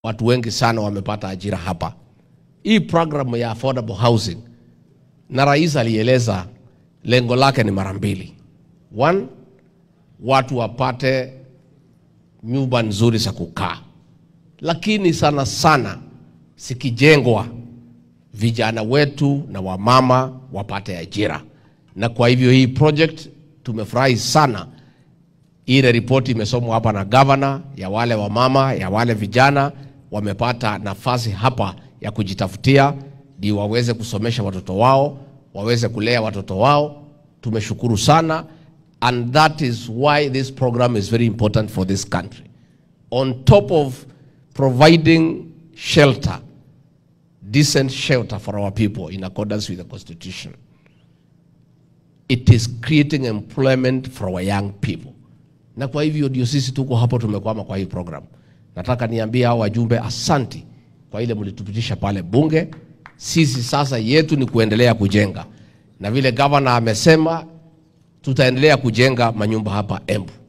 watu wengi sana wamepata ajira hapa. Hii program ya affordable housing, na rais alieleza lengo lake ni mara mbili. One, watu wapate nyumba nzuri za kukaa, lakini sana sana sikijengwa vijana wetu na wamama wapate ajira. Na kwa hivyo hii project tumefurahi sana. Ile ripoti imesomwa hapa na gavana, ya wale wamama, ya wale vijana wamepata nafasi hapa ya kujitafutia, ndio waweze kusomesha watoto wao, waweze kulea watoto wao. Tumeshukuru sana, and that is why this program is very important for this country. On top of providing shelter, decent shelter for our people in accordance with the constitution, it is creating employment for our young people. Na kwa hivyo ndio sisi tuko hapo, tumekwama kwa hii program. Nataka niambie hao wajumbe asanti kwa ile mlitupitisha pale bunge. Sisi sasa yetu ni kuendelea kujenga, na vile gavana amesema tutaendelea kujenga manyumba hapa Embu.